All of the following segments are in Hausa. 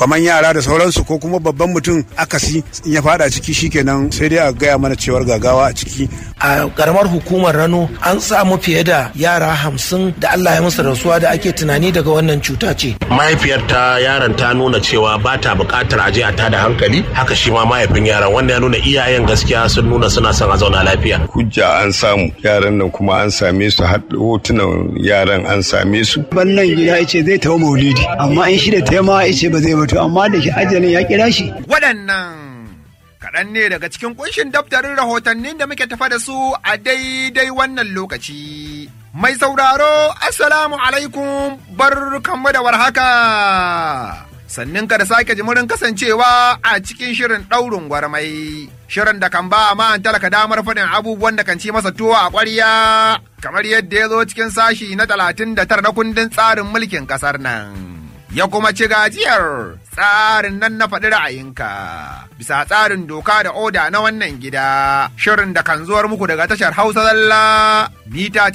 kamar yara da sauransu ko kuma babban mutum akasi in ya fada ciki shikenan sai dai a gaya mana cewar gagawa a ciki a karamar hukumar rano an samu fiye da yara hamsin da allah ya musu rasuwa da ake tunani daga wannan cuta ce mahaifiyar ta yaron ta nuna cewa ba ta buƙatar aje a tada hankali haka shi ma mahaifin yaron wanda ya nuna iyayen gaskiya sun nuna suna son a zauna lafiya hujja an samu yaran nan kuma an same su har hotunan yaran an same su wannan gida ya ce zai tawo maulidi amma in shi da taima ya ce ba zai mutu amma da shi ajalin ya kira shi waɗannan kaɗan ne daga cikin kunshin daftarin rahotannin da muke tafa da su a daidai wannan lokaci. Mai sauraro, Assalamu alaikum bar kanmu da warhaka. Sannin ka da sake jimurin kasancewa a cikin shirin ɗaurin gwarmai. Shirin da kan ba ma talaka damar faɗin abubuwan da kan ci masa tuwo a ƙwarya. Kamar yadda ya zo cikin sashi na talatin da tara na kundin tsarin mulkin ƙasar nan. ya kuma ci gajiyar tsarin nan na faɗi ra'ayinka bisa tsarin doka da oda na wannan gida shirin da kan zuwar muku daga tashar hausa zalla mita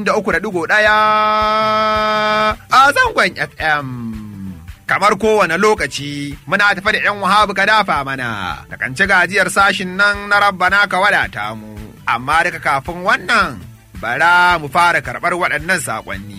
93.1 a zangon fm kamar kowane lokaci muna tafi da 'yan wahabu ka dafa mana da kan ci gajiyar sashin nan na rabbana ka wadata mu amma daga kafin wannan bara mu fara karɓar waɗannan saƙonni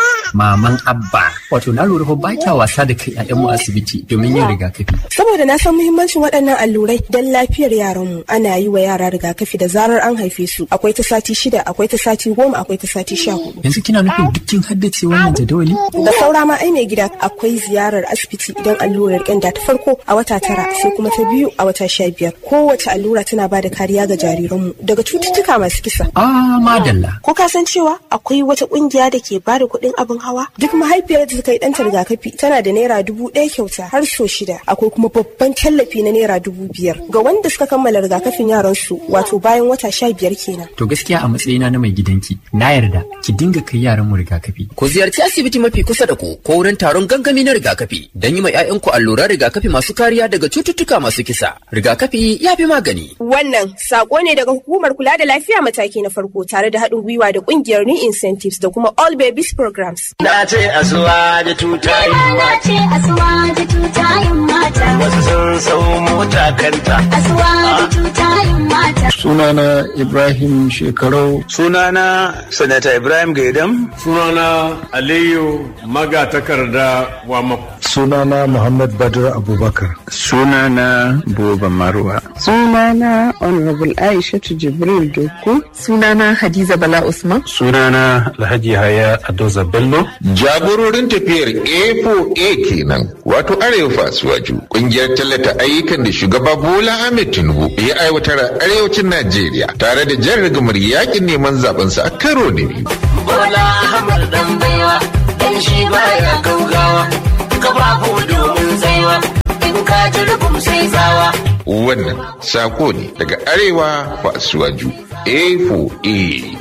maman abba wato na lura fa ba kya wasa da kai a mu asibiti domin yin rigakafi saboda na san muhimmancin waɗannan allurai don lafiyar yaranmu ana yi wa yara rigakafi da zarar an haife su akwai ta sati shida akwai ta sati goma akwai ta sati sha hudu yanzu kina nufin dukkin haddace wannan jadawali da saura ma ai mai gida akwai ziyarar asibiti idan allurar ƙyanda ta farko a wata tara sai kuma ta biyu a wata sha biyar kowace allura tana ba da kariya ga jariranmu daga cututtuka masu kisa ah madalla ko ka san cewa akwai wata ƙungiya da ke ba da kuɗin abin hawa duk mahaifiyar da ta yi ɗanta rigakafi tana da naira dubu ɗaya kyauta har so shida akwai kuma babban tallafi na naira dubu biyar ga wanda suka kammala rigakafin yaran su wato bayan wata sha biyar kenan. to gaskiya a matsayina na mai gidanki na yarda ki dinga kai yaran mu rigakafi. ku ziyarci asibiti mafi kusa da ku ko wurin taron gangami na rigakafi don yi ma 'ya'yanku alluran rigakafi masu kariya daga cututtuka masu kisa rigakafi ya fi magani. wannan sako ne daga hukumar kula da lafiya mataki na farko tare da haɗin gwiwa da ƙungiyar new incentives da kuma all babies programs. Na ce asuwa da tutayin Na ce asuwa da tutayin mata. Wasu sun sau mota kanta. Asuwa da tutayin mata. Sunana Ibrahim Shekarau. Sunana Sanata Ibrahim Gaidam. Sunana Aliyu Magatakarda Wamako. Sunana Muhammad Badr Abubakar. Sunana Boba Marwa. Sunana Honorable Aisha Jibril Doku. Sunana Hadiza Bala Usman. Sunana Alhaji Haya Adoza Bello. Jagororin tafiyar A4A kenan wato Arewa Fasuwaju kungiyar tallata ayyukan da shugaba Bola Ahmed Tinubu ya aiwatar a arewacin Najeriya tare da jan rigamar yakin neman zabensa a karo da biyu. Bola Ahmed dan baiwa dan shi baya gaugawa kafafu domin tsaiwa in ka ji rubum sai tsawa. Wannan sako ne daga Arewa Fasuwaju A4A.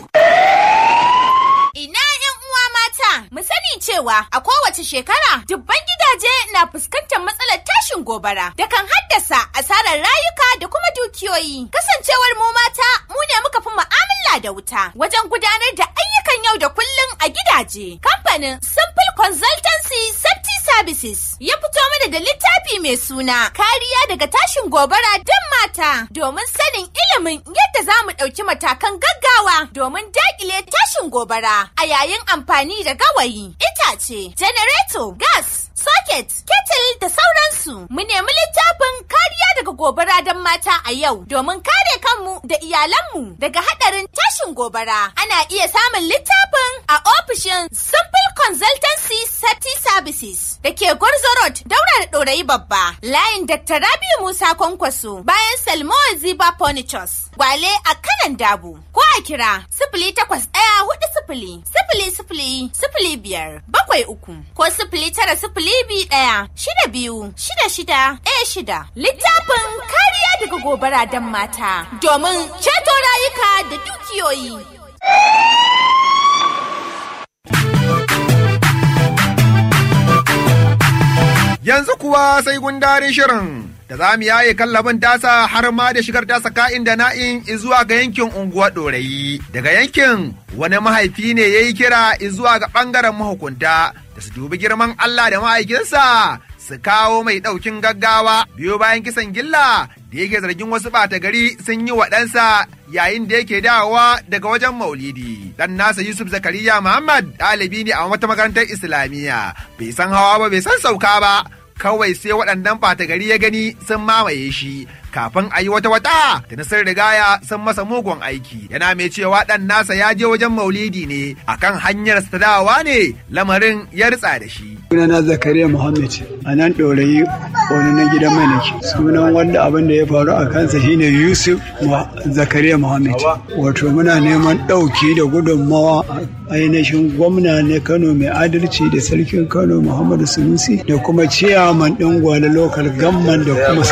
mu sani cewa a kowace shekara dubban gidaje na fuskantar matsalar tashin gobara da kan haddasa asarar rayuka da kuma dukiyoyi. Kasancewar mu mata mu ne muka fi mu'amala da wuta wajen gudanar da ayyukan yau da kullum a gidaje. Kamfanin Simple Consultancy Safety Services ya fito mana da littafi mai suna kariya daga tashin gobara don mata domin sanin ilimin yadda za mu ɗauki matakan gaggawa domin daƙile tashin gobara a yayin amfani da gawayi, itace, janareto, gas, socket, kettle da sauransu. Mu nemi littafin kariya daga gobara don mata a yau domin kare kanmu da iyalanmu daga haɗarin tashin gobara. Ana iya samun littafin a ofishin Simple Consultancy Safety Services da ke Gwarzo Road, daura da ɗorayi babba. Layin Dr. Rabiu Musa Kwankwaso bayan Salmo Ziba Furnitures. Gwale a kanan dabu. Ko a kira sifili takwas ɗaya hudu sifili sifili sifili sifili biyar bakwai uku ko sifili tara sifili biyu ɗaya shida biyu shida shida ɗaya shida. Littafin kariya daga gobara don mata domin ceto rayuka da dukiyoyi. Yanzu kuwa sai gundarin shirin da za mu yaye kallabin tasa har ma da shigar tasa ka'in da na'in zuwa ga yankin unguwa ɗorayi. Daga yankin wani mahaifi ne ya yi kira zuwa ga ɓangaren mahukunta da su dubi girman Allah da ma'aikinsa su kawo mai ɗaukin gaggawa biyo bayan kisan gilla da yake zargin wasu ɓata gari sun yi wa ɗansa yayin da yake dawowa daga wajen maulidi. Dan nasa Yusuf Zakariya Muhammad ɗalibi ne a wata makarantar Islamiyya bai san hawa ba bai san sauka ba. Kawai sai waɗannan ɓata gari ya gani sun mamaye shi kafin a yi wata wata da na sun rigaya sun masa mugun aiki yana mai cewa ɗan nasa ya je wajen maulidi ne akan hanyar ta dawowa ne lamarin ya ritsa da shi. sunana zakariya muhammad a nan ɗorayi wani na gidan mai nake sunan wanda abin da ya faru a kansa shine yusuf zakariya muhammad wato muna neman ɗauki da gudunmawa a ainihin gwamna na kano mai adalci da sarkin kano muhammadu sunusi da kuma ciyaman ɗin gwale lokal gamman da kuma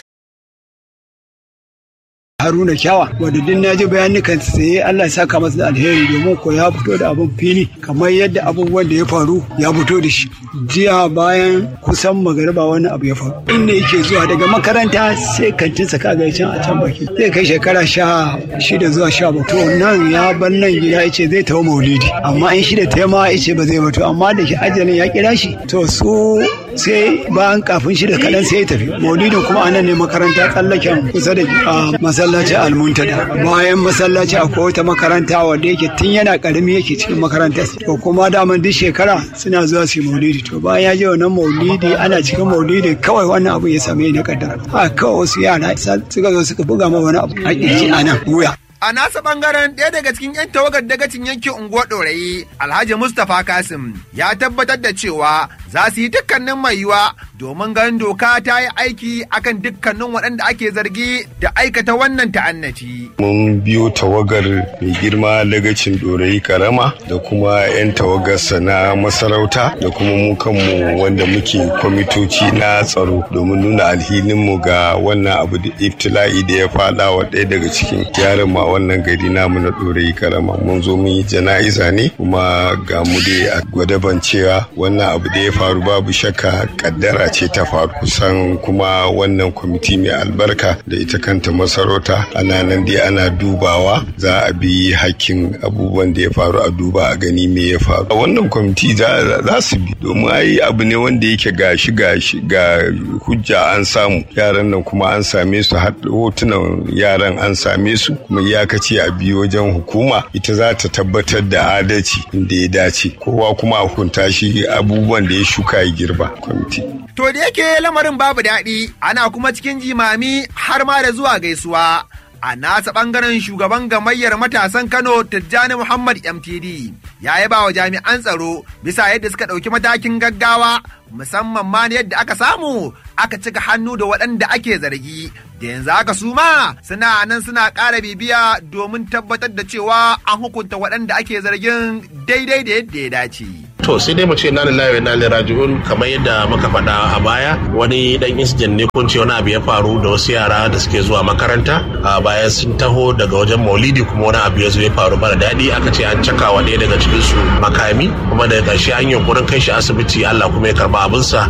Haruna Kyawa wanda duk na ji bayanukan sai Allah ya saka masa da alheri domin ko ya fito da abin fili kamar yadda abubuwan da ya faru ya fito da shi jiya bayan kusan magariba wani abu ya faru inda yake zuwa daga makaranta sai kantin sa kaga can a can baki zai kai shekara sha shida zuwa sha bakwai to nan ya bar nan gida yace zai tawo maulidi amma in shida ta ma yace ba zai ba to amma da shi ajalin ya kira shi to su sai bayan kafin shida kaɗan sai ya tafi maulidin kuma anan ne makaranta tsallaken kusa da masallaci almuntada bayan masallaci akwai wata makaranta wanda yake tun yana karami yake cikin makarantar to kuma daman duk shekara suna zuwa su maulidi to bayan ya je wannan maulidi ana cikin maulidi kawai wannan abu ya same ni kaddara haka kawai wasu yara suka zo suka buga ma wani abu a kirji a nan wuya A nasa bangaren ɗaya daga cikin 'yan tawagar dagacin yankin unguwar ɗorayi Alhaji Mustapha Kasim ya tabbatar da cewa za su yi dukkanin mai yiwa domin ganin doka ta yi aiki akan dukkanin waɗanda ake zargi da aikata wannan ta'annaci. Mun biyo tawagar mai girma dagacin ɗorayi karama da kuma 'yan tawagarsa na masarauta da kuma mu kanmu wanda muke kwamitoci na tsaro domin nuna alhininmu ga wannan abu da iftila'i da ya faɗa wa ɗaya daga cikin yaran ma wannan gari namu na ɗorayi karama mun zo mun yi jana'iza ne kuma ga mu dai a gwadaban cewa wannan abu da ya faru babu shakka kaddara ce ta faru kusan kuma wannan kwamiti mai albarka da ita kanta masarauta ana nan dai ana dubawa za a bi hakkin abubuwan da ya faru a duba a gani me ya faru a wannan kwamiti za su bi domin ai abu ne wanda yake gashi gashi ga hujja an samu yaran nan kuma an same su hotunan yaran an same su kuma iyakaci a biyu wajen hukuma ita za ta tabbatar da adalci inda ya dace kowa kuma a hukunta shi abubuwan da ya shuka ya girba kwamiti. To da yake lamarin babu daɗi ana kuma cikin jimami har ma da zuwa gaisuwa. A nasa ɓangaren shugaban gamayyar matasan Kano Tijjani Muhammad MTD ya yaba wa jami'an tsaro bisa yadda suka ɗauki matakin gaggawa musamman ma yadda aka samu aka cika hannu da waɗanda ake zargi da yanzu haka su ma suna nan suna ƙara bibiya domin tabbatar da cewa an hukunta waɗanda ake zargin daidai da yadda ya dace. To sai dai mu ce na lillahi na raji'un kamar yadda muka faɗa a baya wani dan incident ne kun ce wani abu ya faru da wasu yara da suke zuwa makaranta a baya sun taho daga wajen maulidi kuma wani abu ya zo ya faru mara daɗi aka ce an caka wa ɗaya daga cikin su makami kuma daga ƙarshe an yunkurin kai shi asibiti Allah kuma ya karba abinsa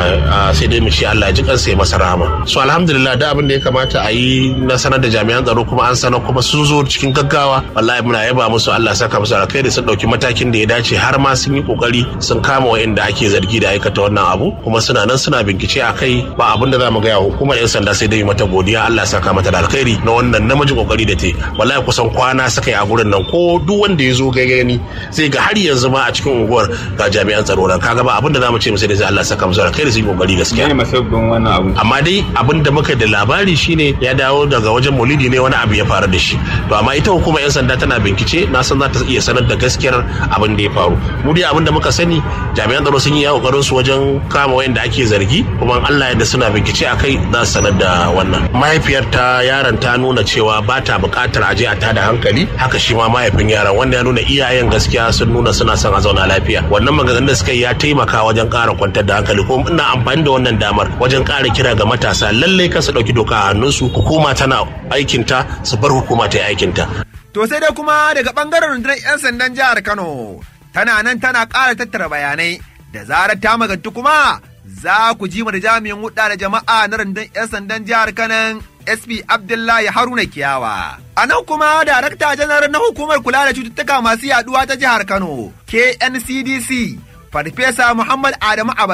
sai dai mu ce Allah ya ji kansa ya masa rahama. So alhamdulillah da abin da ya kamata a yi na sanar da jami'an tsaro kuma an sanar kuma sun zo cikin gaggawa wallahi muna yaba musu Allah saka musu alkhairi sun ɗauki matakin da ya dace har ma sun yi kokari sun kama wa'inda ake zargi da aikata wannan abu kuma suna nan suna bincike a kai ba abin da za mu gaya hukumar yan sanda sai dai mata godiya Allah ya saka mata da alkhairi na wannan namiji kokari da te wallahi kusan kwana suka yi a gurin nan ko duk wanda ya zo gani zai ga har yanzu ma a cikin unguwar ga jami'an tsaro nan kaga ba abin da za mu ce musu dai Allah ya saka musu alkhairi sun yi kokari gaskiya ne masabbin wannan abu amma dai abin da muka da labari shine ya dawo daga wajen maulidi ne wani abu ya faru da shi to amma ita hukumar yan sanda tana bincike na san za ta iya sanar da gaskiyar abin da ya faru mu dai abin da muka sani jami'an tsaro sun yi ya kokarin su wajen kama wayanda ake zargi kuma Allah yadda suna bincike a kai za su sanar da wannan mahaifiyar ta yaron ta nuna cewa ba ta buƙatar aje a tada hankali haka shi ma mahaifin yaron wanda ya nuna iyayen gaskiya sun nuna suna son a zauna lafiya wannan maganganun da suka yi ya taimaka wajen ƙara kwantar da hankali kuma ina amfani da wannan damar wajen ƙara kira ga matasa lallai kan su ɗauki doka a hannunsu hukuma tana aikinta su bar hukuma ta yi aikinta. To sai dai kuma daga ɓangaren rundunar 'yan sandan jihar Kano tana nan tana ƙara tattara bayanai da zarar ta magantu kuma za ku ji mu da jami'in hudda da jama'a na rundunar 'yan sandan jihar Kano SP Abdullahi Haruna Kiyawa. A nan kuma darakta janar na hukumar kula da cututtuka masu yaduwa ta jihar Kano KNCDC Farfesa Muhammad Adamu Abbas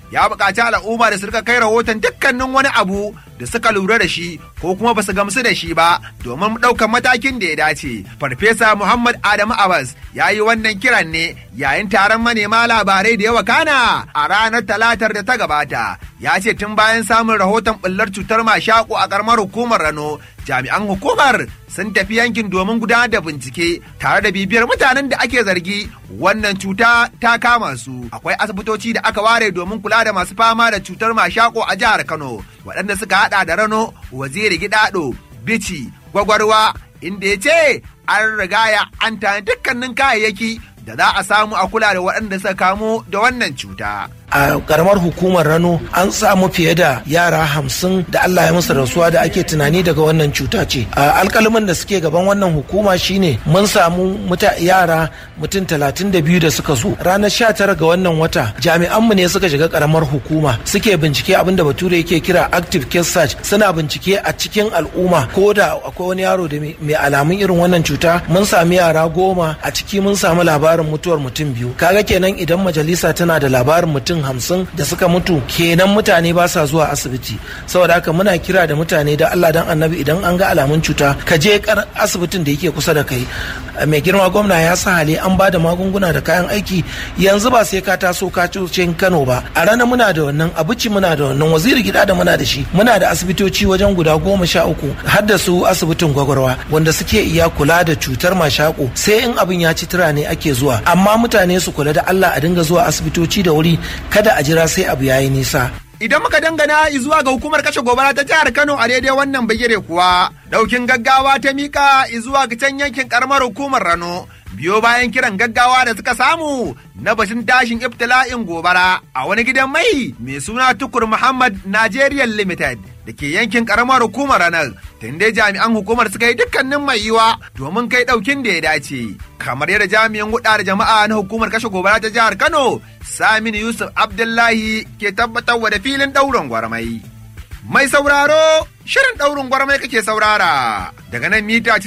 ya buƙaci al'umma da su rika kai rahoton dukkanin wani abu da suka lura da shi ko kuma ba su gamsu da shi ba domin ɗaukar matakin da ya dace. Farfesa Muhammad Adamu Abbas ya yi wannan kiran ne yayin taron manema labarai da yawa kana a ranar talatar da ta gabata. Ya ce tun bayan samun rahoton ɓullar cutar mashaƙo a ƙaramar hukumar Rano jami'an hukumar sun tafi yankin domin gudanar da bincike tare da bibiyar mutanen da ake zargi wannan cuta ta kama su akwai asibitoci da aka ware domin kula da masu fama da cutar mashako a jihar kano waɗanda suka hada da rano waziri gidado bici gwagwarwa inda ya ce an rigaya an tani dukkanin kayayyaki da za a samu a kula da waɗanda suka kamu da wannan cuta. a karamar hukumar rano an samu fiye da yara hamsin da allah ya musu rasuwa da ake tunani daga wannan cuta ce a alkalamin da suke gaban wannan hukuma shine mun samu muta yara mutum talatin da biyu da suka zo ranar sha tara ga wannan wata jami'anmu ne suka shiga karamar hukuma suke bincike abin da bature yake kira active case search suna bincike a cikin al'umma ko da akwai wani yaro da mai alamun irin wannan cuta mun sami yara goma a ciki mun samu labarin mutuwar mutum biyu kaga kenan idan majalisa tana da labarin mutum mutum hamsin da suka mutu kenan mutane ba sa zuwa asibiti saboda haka muna kira da mutane da Allah dan annabi idan an ga alamun cuta ka je kar asibitin da yake kusa da kai mai girma gwamna ya sa hali an ba da magunguna da kayan aiki yanzu ba sai ka taso ka cuce Kano ba a rana muna da wannan abuci muna da wannan waziri gida da muna da shi muna da asibitoci wajen guda goma sha uku har da su asibitin gwagwarwa wanda suke iya kula da cutar mashako sai in abin ya ci tura ne ake zuwa amma mutane su kula da Allah a dinga zuwa asibitoci da wuri kada a jira sai abu yayi nisa. Idan muka dangana zuwa ga hukumar kashe gobara ta jihar Kano a daidai wannan bagire kuwa, daukin gaggawa ta mika zuwa ga can yankin karamar hukumar Rano. Biyo bayan kiran gaggawa da suka samu na bashin tashin ibtila'in gobara a wani gidan mai mai suna Tukur Muhammad Nigeria Limited da ke yankin karamar hukumar ranar dai jami'an hukumar suka yi dukkanin mai yiwa domin kai daukin da ya dace kamar yadda jami'an huɗa da jama'a na hukumar kashe gobara ta jihar Kano Saminu Yusuf Abdullahi ke tabbatar da filin ɗaurin gwarmai. Mai sauraro shirin ɗaurin gwarmai kake saurara daga nan mita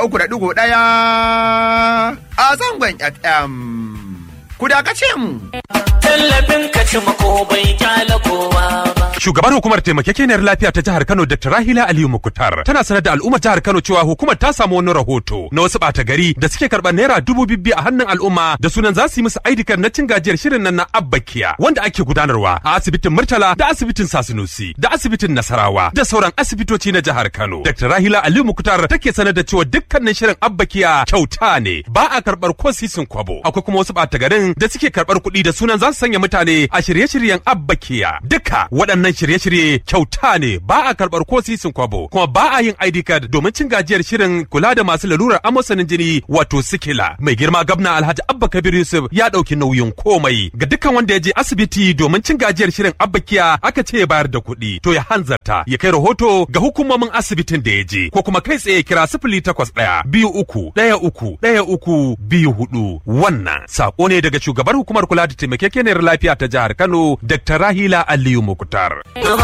93.1 a zangon FM. Ku dakace mu. Tallafin ka ci mako bai kyala kowa ba. Shugabar hukumar taimakekeniyar lafiya ta jihar Kano Dr. Rahila Aliyu Mukutar tana sanar da al'ummar jihar Kano cewa hukumar ta samu wani rahoto na wasu ɓata gari da suke karɓar naira dubu bibbi a hannun al'umma da sunan za su yi musu aidikar na cin gajiyar shirin nan na Abbakiya wanda ake gudanarwa a asibitin Murtala da asibitin Sasinusi da asibitin Nasarawa da sauran asibitoci na jihar Kano. Dr. Rahila Aliyu Mukutar take sanar da cewa dukkanin shirin Abbakiya kyauta ne ba a karɓar ko sisin kwabo. Akwai kuma wasu ɓata garin da suke karɓar kuɗi da sunan za su sanya mutane a shirye-shiryen Abbakiya. Duka waɗannan shirye-shirye kyauta ne ba a karɓar ko sisin kwabo kuma ba a yin ID card domin cin gajiyar shirin kula da masu lalurar amosanin jini wato sikila. Mai girma gabna Alhaji Abba Kabir Yusuf ya ɗauki nauyin komai ga dukkan wanda ya je asibiti domin cin gajiyar shirin Abbakiya aka ce ya bayar da kuɗi to ya hanzarta ya kai rahoto ga hukumomin asibitin da ya je ko kuma kai tsaye kira sifili takwas ɗaya biyu uku ɗaya uku ɗaya uku biyu hudu wannan sako ne daga shugabar hukumar kula da taimakekeniyar lafiya ta jihar Kano Dr. Rahila Aliyu Mukutar.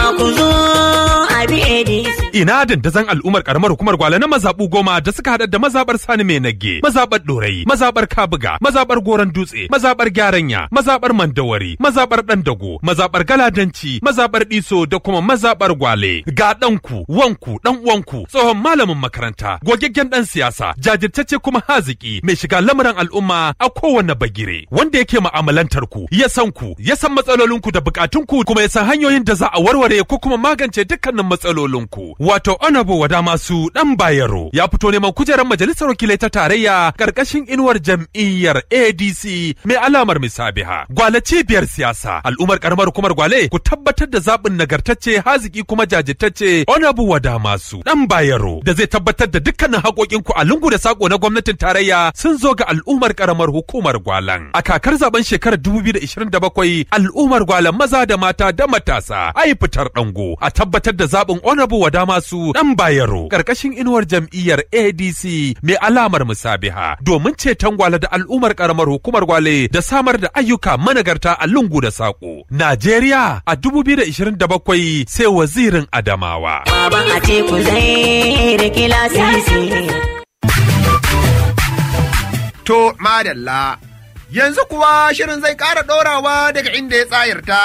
Ina dandazon al'ummar karamar hukumar gwale na mazaɓu goma da suka haɗa da mazaɓar Sani Mai Nage, mazaɓar Ɗorayi, mazaɓar Kabuga, mazaɓar Goron Dutse, mazaɓar Gyaranya, mazaɓar Mandawari, mazaɓar Ɗandago, mazaɓar Galadanci, mazaɓar Ɗiso da kuma mazaɓar Gwale. Ga ɗanku, wanku, ɗan uwanku, tsohon malamin makaranta, gogaggen ɗan siyasa, jajirtacce kuma haziki, mai shiga lamuran al'umma a kowane bagire, wanda yake ma'amalantar ku, ya san ku, ya san matsalolinku da bukatunku kuma ya san hanyoyin da za a warware ko kuma magance dukkanin matsalolinku. Wato Honorable Wada Masu Dan Bayero ya fito neman kujerar majalisar wakilai ta tarayya karkashin inuwar jam'iyyar ADC mai alamar misabiha. Gwale cibiyar siyasa al'ummar karamar hukumar Gwale ku tabbatar da zaɓin nagartacce haziki kuma jajirtacce Honorable Wada Masu Dan Bayero da zai tabbatar da dukkanin haƙoƙinku a lungu da sako na gwamnatin tarayya sun zo ga al'ummar karamar hukumar Gwalan. A kakar zaben shekarar 2027 al'ummar Gwalan maza da mata da matasa ai fitar dango a tabbatar da zaɓin Honorable Wada Masu Dan Bayero karkashin inuwar jam'iyyar ADC mai alamar musabiha domin ceton gwale da al'ummar karamar hukumar gwale da samar da ayyuka managarta a lungu da saƙo. Najeriya a 2027 sai wazirin Adamawa. Baban a teku zai rike lasisi. To, madalla, yanzu kuwa shirin zai ƙara ɗorawa daga inda ya tsayarta.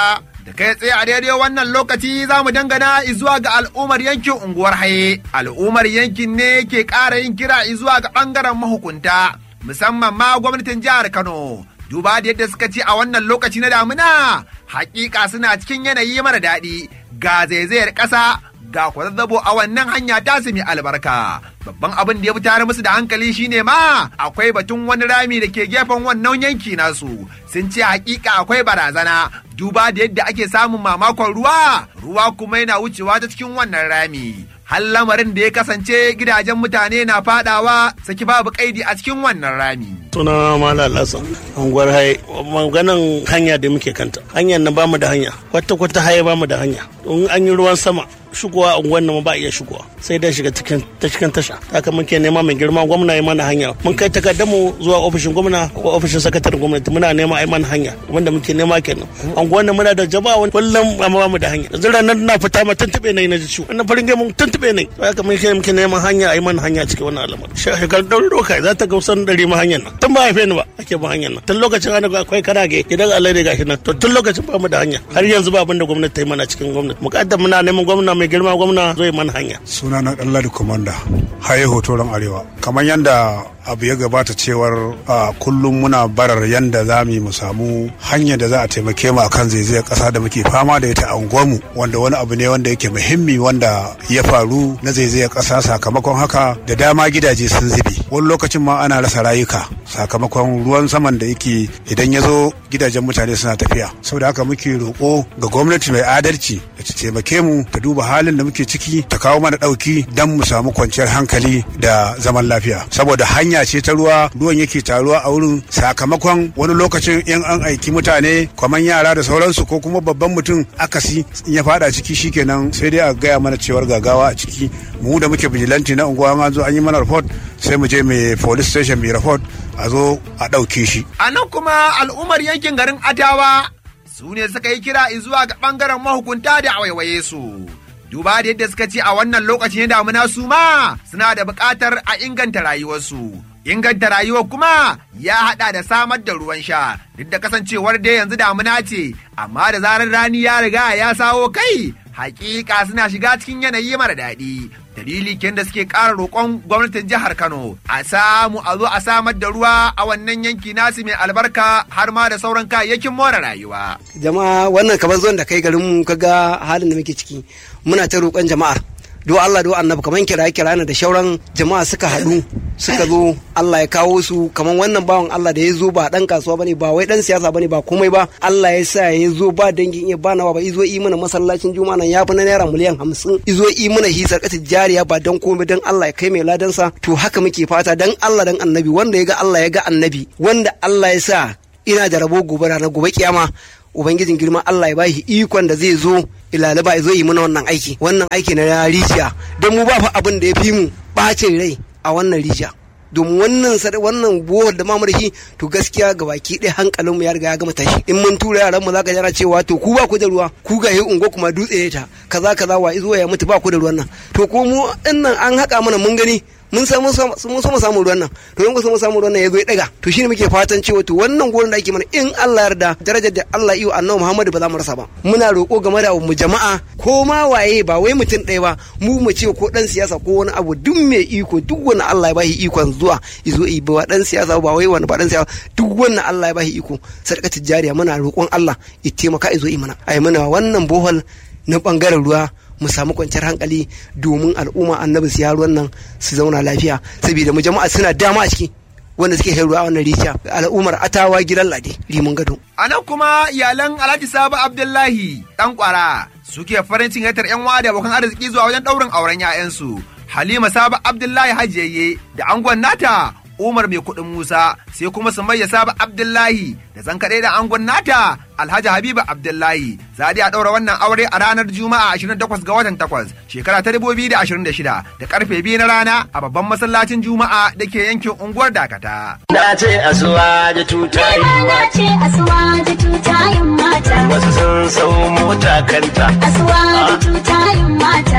da kai tsaye a daidai wannan lokaci za mu dangana zuwa ga al'ummar yankin unguwar haye al'ummar yankin ne ke ƙara yin kira zuwa ga ɓangaren mahukunta musamman ma gwamnatin jihar kano duba da yadda suka ce a wannan lokaci na damuna hakika suna cikin yanayi mara daɗi ga zaizayar ƙasa ga kwazazzabo a wannan hanya ta mai albarka babban abin da ya fi tare musu da hankali shine ma akwai batun wani rami da ke gefen wannan yanki nasu sun ce hakika akwai barazana duba da yadda ake samun mamakon ruwa ruwa kuma yana wucewa ta cikin wannan rami har lamarin da ya kasance gidajen mutane na fadawa saki babu kaidi a cikin wannan rami suna mala lasan unguwar haye maganan hanya da muke kanta hanyar nan bamu da hanya kwata kwata haye bamu da hanya in an yi ruwan sama shigowa unguwar nan ba iya shigowa sai dai shiga cikin ta cikin tasha haka muke nema mai girma gwamna ya mana hanya mun kai takardar mu zuwa ofishin gwamna ko ofishin sakataren gwamnati muna nema ai mana hanya wanda muke nema kenan unguwar nan muna da jama'a wani kullum amma bamu da hanya yanzu ranar na fita ma tuntube ne na ji ciwo wannan farin gaimun tuntube ne haka muke muke neman hanya ai mana hanya cikin wannan al'amari shekar ɗauri doka za ta gausan ɗari ma hanyar nan tun ba haife ni ba ake ba hanyar nan tun lokacin ana akwai karage gidan Allah ne gashi nan to tun lokacin ba mu da hanya har yanzu ba abin da gwamnati ta yi mana cikin gwamnati mukaddam muna neman gwamna mai girma gwamna zai mana hanya suna na ɗan ladi komanda haye hotoron arewa kamar yadda abu ya gabata cewar a kullum muna barar yadda za mu samu hanyar da za a taimake mu akan zaizayar ƙasa da muke fama da ita a unguwarmu wanda wani abu ne wanda yake muhimmi wanda ya faru na zaizayar ƙasa sakamakon haka da dama gidaje sun zube wani lokacin ma ana rasa rayuka sakamakon ruwan saman da yake idan ya zo gidajen mutane suna tafiya saboda haka muke roƙo ga gwamnati mai adalci da ta taimake mu ta duba halin da muke ciki ta kawo mana ɗauki don mu samu kwanciyar hankali da zaman lafiya saboda hanya ce ta ruwa ruwan yake taruwa a wurin sakamakon wani lokacin in an aiki mutane kwaman yara da sauransu ko kuma babban mutum akasi in ya fada ciki shikenan sai dai a gaya mana cewar gagawa a ciki mu da muke bijilanti na unguwa an zo an yi mana report sai mu je mai police station mai report a zo a ɗauke shi. A nan kuma al'ummar yankin garin Adawa su ne suka yi kira zuwa ga ɓangaren mahukunta da waiwaye su. Duba da yadda suka ce a wannan lokacin damuna su ma suna da buƙatar a inganta rayuwarsu. Inganta rayuwar kuma ya haɗa da samar da ruwan sha duk da kasancewar dai yanzu damuna ce amma da zarar rani ya riga ya sawo kai hakika suna shiga cikin yanayi mara daɗi dalili ken da suke ƙara roƙon gwamnatin jihar Kano a samu a zo a samar da ruwa a wannan yanki nasu mai albarka har ma da sauran kayayyakin more rayuwa. Jama'a wannan kamar zuwan da kai garin mu kaga halin da muke ciki muna ta roƙon jama'ar do Allah do annabi kaman kira kira da shauran jama'a suka haɗu suka zo Allah ya kawo su kaman wannan bawan Allah da ya zo ba dan kasuwa bane ba wai dan siyasa bane ba komai ba Allah ya sa ya zo ba dangin iya ba nawa ba izo yi mana masallacin juma'a nan ya fi na naira miliyan hamsin izo yi mana hisar kata jariya ba dan komai dan Allah ya kai mai ladansa to haka muke fata dan Allah dan annabi wanda ya ga Allah ya ga annabi wanda Allah ya sa ina da rabo gobe na gobe kiyama ubangijin girma Allah ya bashi ikon da zai zo ilalaba ya zo yi mana wannan aiki wannan aiki na rijiya don mu ba fa abin da ya fi mu bacin rai a wannan rijiya domin wannan wannan bohol da mamar shi to gaskiya ga baki ɗaya hankalin mu ya riga ya gama tashi in mun tura yaran mu zaka jira cewa to ku ba ku da ruwa ku ga yi ungo kuma dutse ne ta kaza kaza wa izo ya mutu ba ku da ruwan nan to ko mu dinnan an haka mana mun gani mun samu mun samu samun ruwan nan to in ku samu samun ruwan nan ya zo ya daga to shine muke fatan cewa to wannan gurin da ake mana in Allah yarda darajar da Allah iyo annabi Muhammadu ba za mu rasa ba muna roƙo game da mu jama'a ko ma waye ba wai mutum ɗaya ba mu mu ce ko dan siyasa ko wani abu duk mai iko duk wani Allah ya bashi ikon zuwa izo yi ba dan siyasa ba wai wani ba dan siyasa duk wannan Allah ya bashi iko sadaka tijariya muna roƙon Allah ya taimaka izo yi mana ai mana wannan bohol na bangaren ruwa mu samu kwanciyar hankali domin al'umma annabi su ruwan nan su zauna lafiya saboda mu jama'a suna dama a ciki wanda suke shan ruwa wannan rijiya al'ummar atawa gidan lade liman gado. A nan kuma iyalan Alhaji Sabu Abdullahi ɗan kwara suke farin cikin yatar 'yan da abokan arziki zuwa wajen ɗaurin auren 'ya'yansu. Halima Sabu Abdullahi Hajiyayye da angon nata Umar mai kuɗin Musa sai kuma Sumayya Sabu Abdullahi da zan kaɗai da angon nata Alhaji Habiba Abdullahi za a ɗaura wannan aure a ranar Juma'a 28 ga watan 8 shekara ta 2026 da karfe 2 na rana a babban masallacin Juma'a da ke yankin unguwar Dakata. Na ce asuwa da tutayin Na ce asuwa da tutayin mata. Wasu sun sau mota kanta. Asuwa da tutayin mata.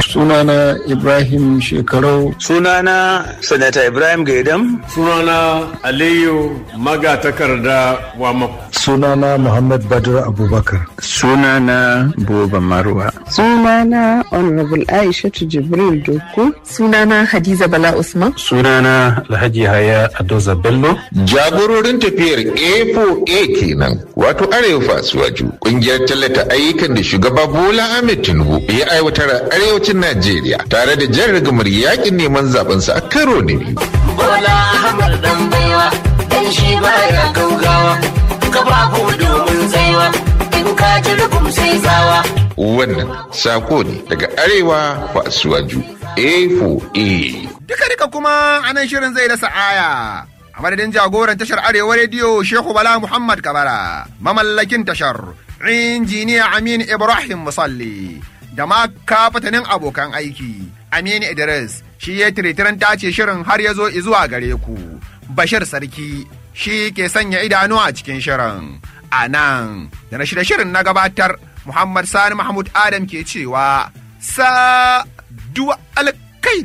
Sunana Ibrahim Shekarau. Sunana Sanata Ibrahim Gaidam. Sunana Aliyu Magatakarda Wamako. Sunana Muhammad Badr Abubakar. Sunana Buba Marwa. Sunana Honorable Aishatu Jibril Doku. Sunana Hadiza Bala Usman. Sunana Alhaji Haya Adoza Bello. Jagororin tafiyar A4A kenan wato Arewa Fasuwaju kungiyar tallata ayyukan da shugaba Bola Ahmed Tinubu ya aiwatar a arewacin Najeriya tare da jan rigamar yakin neman zabensa a karo na biyu. Bola Ahmed dan baiwa dan shi baya gaugawa kafafu domin tsaiwa in ka ji rubum sai tsawa. Wannan sako ne daga Arewa Fasuwaju A4A. Duka duka kuma anan shirin zai dasa aya. A madadin jagoran tashar Arewa Rediyo Shehu Bala Muhammad Kabara, mamallakin tashar, injiniya Amin Ibrahim Musalli, da ma kafatanin abokan aiki, Amin Idris, shi ya tiritiran tace shirin har ya zo zuwa gare ku. Bashir Sarki, shi ke sanya idanu a cikin shirin. A nan, da na shirye shirin na gabatar, Muhammad Sani Mahmud Adam ke cewa, sa